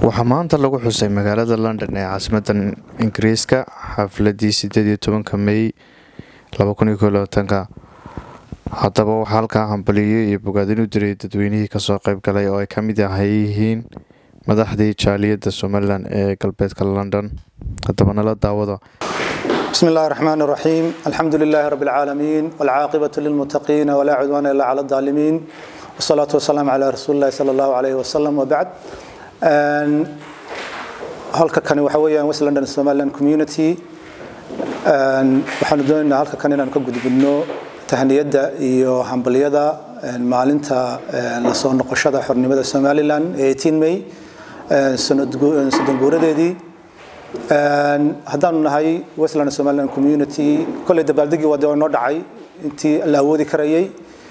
waxaa maanta lagu xusay magaalada london ee caasimadda ingiriiska xafladii sideed iyo tobanka mey ka haddaba waxaa halkaa hambaliyo iyo bogaadin u diray dadweynihii kasoo qayb galay oo ay ka mid yihiin madaxdii jaaliyadda somalilan ee galbeedka london haddaba nala daawada بسم الله الرحمن الرحيم الحمد لله رب العالمين والعاقبة للمتقين ولا عدوان إلا على الظالمين والصلاة والسلام على رسول الله صلى الله عليه وسلم وبعد halka kani waxa weeyaan west london somaliland community waxaanu doonaynaa halka kan inaanu ka gudbinno tahniyadda iyo hambaliyada maalinta lasoo noqoshada xornimada somaliland ee 18 may soddon guuradeedii haddaanu nahay westland somaliland community kolley dabaaldegii waa noo dhacay intii la awoodi karayay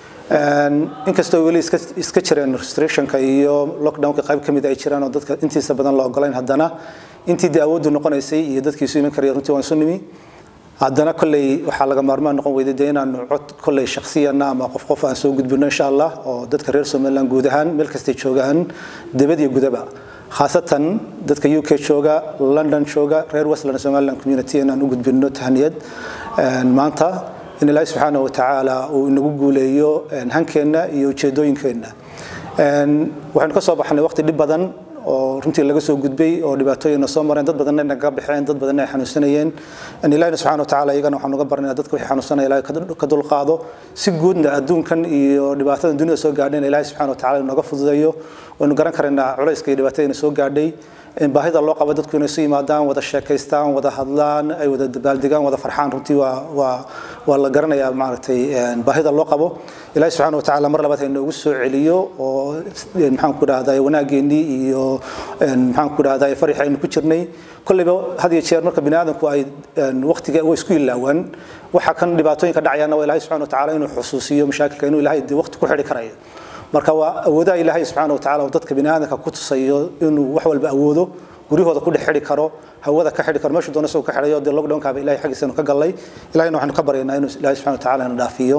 inkastoo weli iska jireen restrictionka iyo lockdownka qayb ka mid ay jiraan oo dadka intiisa badan la ogolayn haddana intii dee awooddu noqonaysay iyo dadkii isu iman karaya runtii waan isu nimi haddana kolley waxaa laga maarmaan noqon weyday dee inaanu cod kolley shakhsiyana ama qof qof aan soo gudbino insha allah oo dadka reer somaliland guud ahaan meel kastay joogaan dibad iyo gudaba khaasatan dadka u k jooga london jooga reer westland somaliland community inaan u gudbino tahniyad maanta in ilaahi subxaana wa tacaala uu inagu guuleeyo hankeenna iyo ujeedooyinkeenna waxaynu ka soo baxnay waqti dhib badan oo runtii laga soo gudbay oo dhibaatooyina soo mareen dad badanna naga baxeen dad badanna ay xanuunsanayeen ilahina subxana wa tacaala iyagana waxaan uga barnaya dadka wixii xanuunsanaya ilahay ka dulqaado si guudna adduunkan iyo dhibaatadan dunida soo gaadhayna ilahi subxana wa tacala inaga fududeeyo waynu garan karaynaa culayska iyo dhibaatadina soo gaadhay baahida loo qabo dadku inay isu yimaadaan wada sheekaystaan wada hadlaan ay wada dabaaldegaan wada farxaan runtii waa waa waa la garanayaa maaragtay baahida loo qabo ilaahi subxaana wa tacaala mar labaad ha inoogu soo celiyo oo maxaan ku dhahdaa wanaageennii iyo maxaan ku dhahdaa farix aynu ku jirnay kolleyba had iyo jeer marka bini aadamku ay waqtiga way isku ilaawaan waxa kan dhibaatooyinka dhacayaana waa ilaahi subxana wa tacaala inuu xusuusiyo mashaakilka inuu ilaahay dee waqti ku xidhi karayo marka waa awoodaha ilaahay subxaana wa tacala oo dadka bini aadamka ku tusayo inuu wax walba awoodo guryahooda ku dhex xidhi karo hawada ka xidhi karo meeshu doona isagoo ka xidhayo dee lockdownkaaba ilahay xaggiisa inu ka gallay ilahayna waxaanu ka baryaynaa inuu ilaahay subxana wa tacala ina dhaafiyo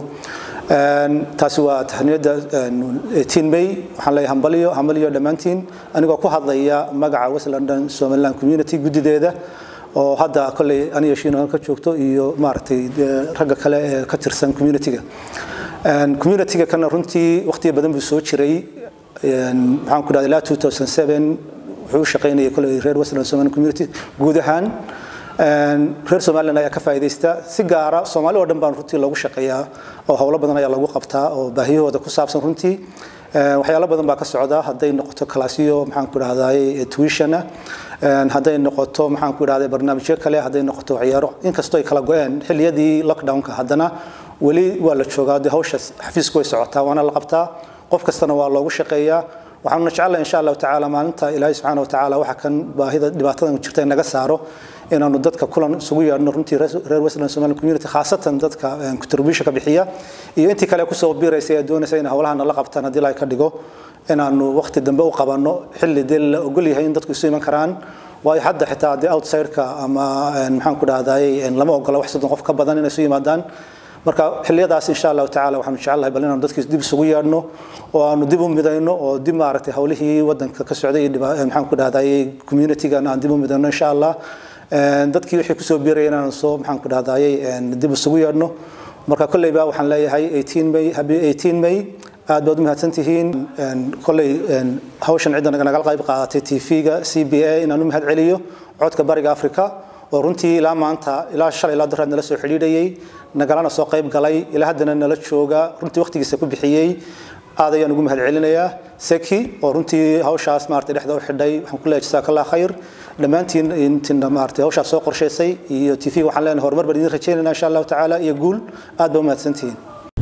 taasi waa tahniyadda 18 may waxaan leeyahay hambaliyo hambaliyo dhammaantiin anigoo ku hadlaya magaca west london somaliland community guddideeda oo hadda kolley aniga shiino ka joogto iyo maaragtay ragga kale ee ka tirsan community-ga community-ga kana runtii waqtiga badan buu soo jiray maxaan ku dhahday ilaa 2007 wuxuu u shaqaynayay kolley reer westland somaliland community guud ahaan reer somaliland ayaa ka faa'iidaysta si gaara soomaali oo dhan baan runtii loogu shaqeeyaa oo howlo badan ayaa lagu qabtaa oo baahiyahooda ku saabsan runtii waxyaalo badan baa ka socda hadday noqoto kalaasyo maxaan ku dhahday tuishana hadday noqoto maxaan ku dhahday barnaamijyo kale hadday noqoto waxyaaro inkastoo ay kala go-een xilliyadii lockdownka haddana weli waa la joogaa dee hawsha xafiisku way socotaa waana la qabtaa qof kastana waa loogu shaqeeyaa waxaanu jecelahay insha allahu tacaala maalinta ilaahay subxaana wa tacaala waxa kan baahida dhibaatadan jirta in naga saaro inaanu dadka kulan isugu yeedhno runtii reer westland somaliland community khaasatan dadka contribution ka bixiya iyo intii kale kusoo biiraysa ee doonaysa in howlaha nala qabtaan haddii ilahay ka dhigo inaanu waqti dambe u qabanno xilli dee la ogol yahay in dadku isu iman karaan waayo hadda xitaa dee outside-ka ama maxaan ku dhahday lama ogola wax soddon qof ka badan inay isu yimaadaan marka xilliyadaas insha allahu tacaala waxaanu jecelnahay bal inaanu dadkii dib isugu yeedhno oo aanu dib u midayno oo dib maaragtay howlihii wadanka ka socday iyo maxaan ku dhahday community-gana aan dib u midayno insha allah dadkii wixii kusoo biiraya inaan soo maxaan ku dhahdayay dib isugu yeedhno marka kolleyba waxaan leeyahay 18 may habi 18 may aad baad u mahadsan tihiin kolley hawshan cidda nagala qayb qaadatay tv-ga c b a inaan u mahad celiyo codka bariga africa oo runtii ilaa maanta ilaa shalay ilaa daraad nala soo xidhiidhayay nagalana soo qayb galay ilaa haddana nala jooga runtii waqtigiisa ku bixiyey aad ayaan ugu mahad celinayaa seki oo runtii hawshaas maaragtay dhexda u xidhay waxaan ku leeyahay jazakallah khayr dhammaantiin intina maaragtay hawshaas soo qorshaysay iyo tv waxaan leenahay horumar baan idin rajaynaynaa insha allahu tacaala iyo guul aad baa u mahadsantihiin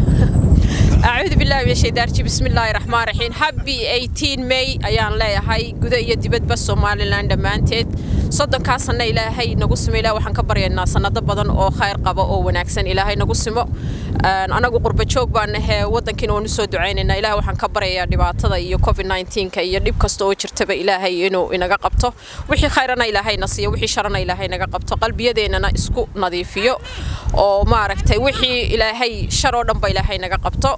acuudu billahi min shaytaan rajim bismillaahi raxmaan raxiim happy 18 may ayaan leeyahay guda iyo dibadba somaliland dhammaanteed soddonkaa sanno ilaahay nagu simo ilaah waxaan ka baryaynaa sannado badan oo khayr qaba oo wanaagsan ilaahay nagu simo anagu qurba joog baan nahee waddankiina waan usoo ducaynaynaa ilaah waxaan ka baryayaa dhibaatada iyo covid 19ka iyo dhib kasta oo jirtaba ilaahay inuu inaga qabto wixii khayrana ilaahayna siiyo wixii sharana ilaahay naga qabto qalbiyadeennana isku nadiifiyo oo maaragtay wixii ilaahay shar oo dhanba ilaahay naga qabto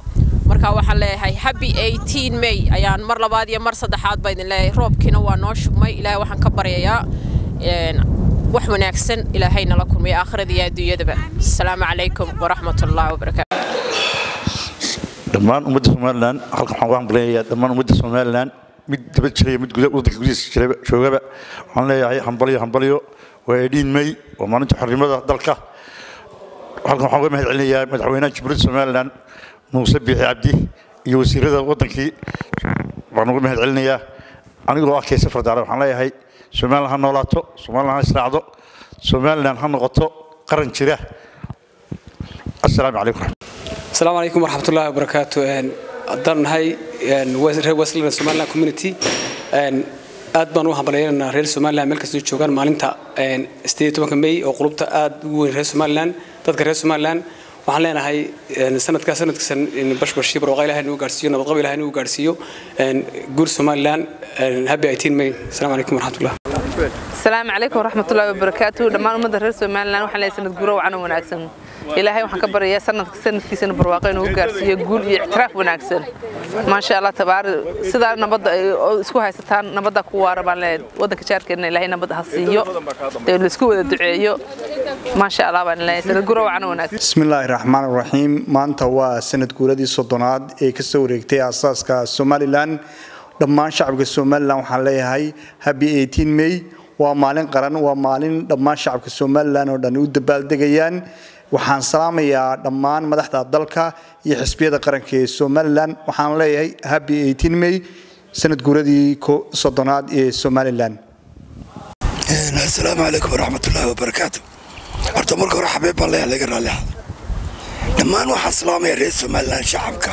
marka waxaan leeyahay happy 18 may ayaan mar labaad iyo mar saddexaad baa idin leeyahay roobkiina waa noo shubmay ilaahay waxaan ka baryayaa wax wanaagsan ilaahay nala kulmiyo aakhirada iyo adduunyadaba asalaamu calaykum waraxmatullaahi wabarakaatu dhammaan ummadda somalilan halkan waxaan uga hambalyayaa dhammaan ummadda somalilan mid daba jiraya mid guda waddanka gudihiisa jiraba joogaba waxaan leeyahay hambalyo hambalyo waa edhiin may waa maalinta xornimada dalka halkan waxaan uga mahad celinayaa madaxweynaha jamhuuriyadda somalilan muuse biixi cabdi iyo wasiirada waddankii baan uga mahad celinayaa anigoo ah keese fardaare waxaan leeyahay somalilan ha noolaato somalilan ha israacdo somalilan ha noqoto qaran jira assalaamu calaykum السلام عليكم ورحمة الله وبركاته haddaan nahay reer westland somaliland community aad baan u hambalyaynanaa reer somaliland meel kastoo joogaan maalinta sideed tobanka may oo qulubta aad ugu weyn reer somaliland dadka reer somaliland waxaan leenahay sanadkaa sanadkiisan bashbashii barwaqa ilahay nagu gaarsiiyo nabadqab ilahay nagu gaarsiiyo guur somaliland happy 18 may asalaamu calaykum waraxmatullah السلام عليكم ورحمة الله وبركاته دمان أمد الرئيس ومالنا وحنا ليس نتقول وعنا وناكسن إلهي وحنا كبر يا سنة سنة كيسن برواقين وقارس يقول اعتراف وناكسن ما شاء الله تبار سيدا نبض اسكو هاي ستان نبض كوارا بان ودك شارك إن إلهي نبض هسيو الاسكو الدعيو ما شاء الله بان ليس نتقول وعنا وناكسن بسم الله الرحمن الرحيم maanta waa sanad guuradii soddonaad ee ka soo wareegtay aasaaska somalilan dhammaan shacabka somalilan waxaan leeyahay happy 18 may waa maalin qaran waa maalin dhammaan shacabka somalilan oo dhan u dabaaldegayaan waxaan salaamayaa dhammaan madaxda dalka iyo xisbiyada qaranka ee somalilan waxaan leeyahay happy 18 may sanad guuradii soddonaad ee somalilan asalaamu calaykum waraxmatullaahi wabarakaatu horta marka hore xabeeb baan leeyahay laga raalli ahdo dhammaan waxaan salaamaya reer somalilan shacabka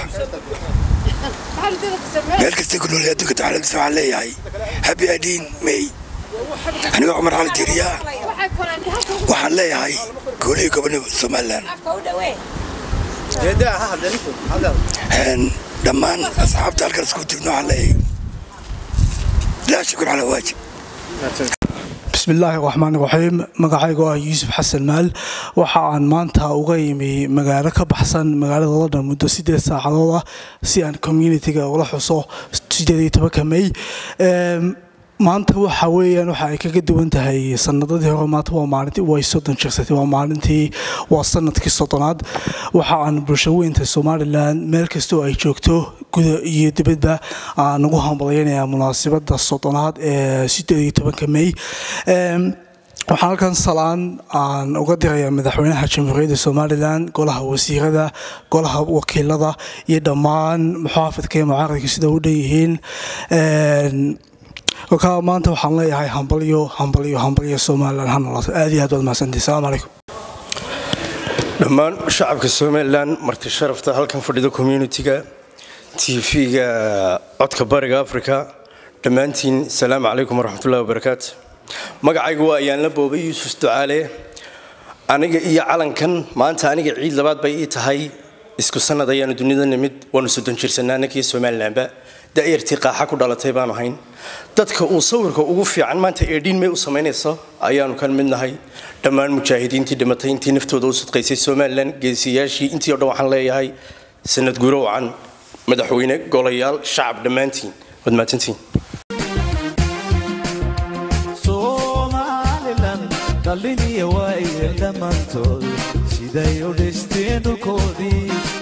meel kasta ku nool adduunka taxaladiisa waxaan leeyahay happy adiin may aniga cumar cali diiriyaa waxaan leeyahay goolihi gobonimo somalilan dhammaan asxaabta halkan isku tigno waxaan leeyahay laa shukur calaa waajib بسم الله الرحمن الرحيم magacaygu ah yuusuf xasan maal waxa aan maanta uga yimi magaalo ka baxsan magaalada london muddo sideed saacadood ah si aan communitiga ula xuso sideed iyo tobanka may maanta waxa weeyaan waxa ay kaga duwan tahay sanadadii hore maanta waa maalintii way soddon jirsatay waa maalintii waa sanadkii soddonaad waxa aan bulsho weynta somalilan meel kastoo ay joogto guda iyo dibadba aan ugu hambalyaynayaa munaasabada soddonaad ee sideed iyo tobanka may waxaan halkan salaan aan uga dirayaa madaxweynaha jamhuuriyadda somalilan golaha wasiirada golaha wakiilada iyo dhammaan muxaafidka iyo mucaaradka sida u dhan yihiin kolkaa maanta waxaan leeyahay hambalyo hambalyo hambalyo somalilan ha noolaato aad iyo aad waad mahadsantihi salaamu calaykum dhammaan shacabka somalilan marti sharafta halkan fadhida communitiga tv-ga codka bariga africa dhammaantiin salaamu calaykum waraxmatullahi wabarakaatu magacaygu waa ayaan la boobay yuusuf ducaale aniga iyo calankan maanta aniga ciid labaad bay ii tahay isku sanad ayaanu dunida nimid waanu soddon jirsanaa annagiyo somalilanba da'yartii qaaxa ku dhalatay baanu hayn dadka uu sawirka ugu fiican maanta eedhiin may u samaynayso ayaanu kan mid nahay dhammaan mujaahidiintii dhimatay intii naftooda u sadqaysay somalilan geesiyaashii intii o dhan waxaan leeyahay sanad guro wacan madaxweyne golayaal shacab dhammaantiin waad mahadsantiin dhaliniya waa iyo dhammaantood siday u dhisteen dhulkoodii